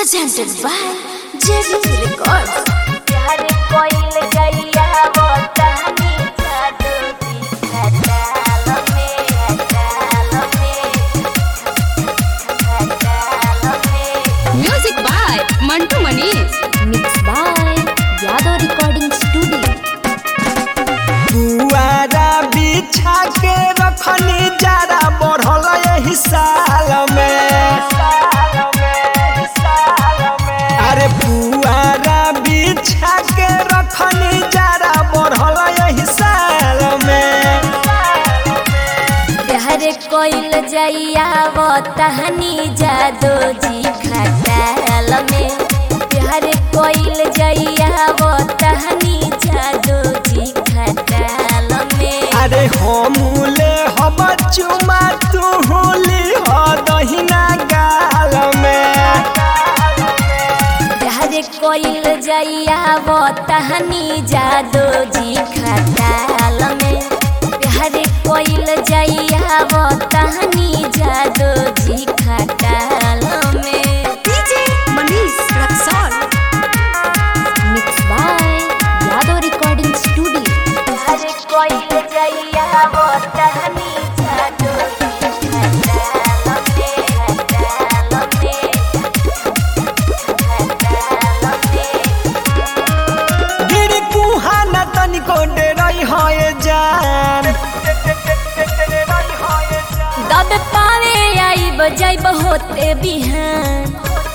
presented by JV Records. प्यार कोइल गैया वो तहनी जादू की खटाल में खटाल में खटाल में Music by Mantu Manish. Mixed by Yadav Recording Studio. पुआरा बिछा के रखनी जरा बढ़ल यही साल में अरे पुआरा बिछा के रखनी जरा बढ़ल यही साल में प्यार कोइल जैया वो तहनी जादू जी खटाल में प्यार कोइल जैया वो तहनी जादू जी खटाल में अरे हमूले हम चुमा तू होली हो दहिना गाल में प्यार कोइल जैया वो तहनी जादू जी खटाल में प्यार कोइल जैया वो तहनी जादू जी खटाल में DJ Manish Raksol. Mixed by Yadav Recording Studio. प्यार कोइल जैया वो तहनी जादू जी खटाल में खटाल में खटाल में गिरी कुहा न तनिको डेरई है जान दब पावे आई बजाई बहुते बिहान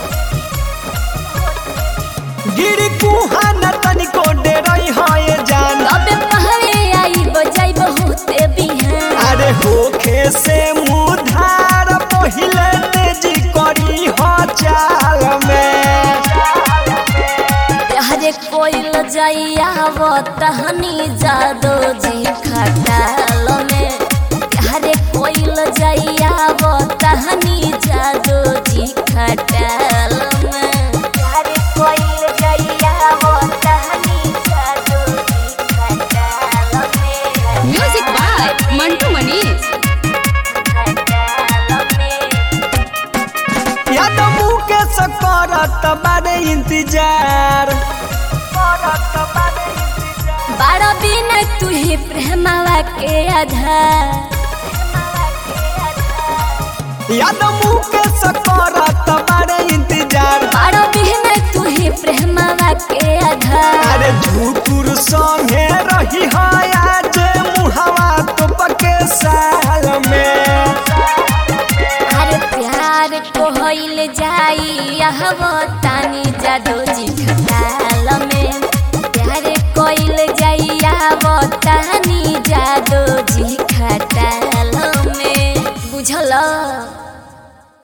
गिरी कुहा न तनिको डेरई है जान दब पावे आई बजाई बहुते बिहान अरे होखे से मुधार पहिले तेजी करी हो चाल में प्यारे कोइल जैया वो तहनी जादो जी खटाल में प्यारे कोइल जैया वो तहनी जादो जी खटाल में प्यारे कोइल जैया वो तहनी जादो जी खटाल में Music by Mantu Manish. खटाल में याद मुके से करत बारे इंतजार करत बारे इंतजार बड़ा बिन तुहे प्रेमवा के आधार याद मुके से करत बारे इंतजार बड़ा बिन तुहे प्रेमवा के आधार अरे झूठुर संगे रही है आज मुहवा तो पके साल में हर प्यार को होइल जाई यह वो तानी जादू जी खटाल में प्यार कोइल जाई यह वो तानी जादू जी खटाल में बुझल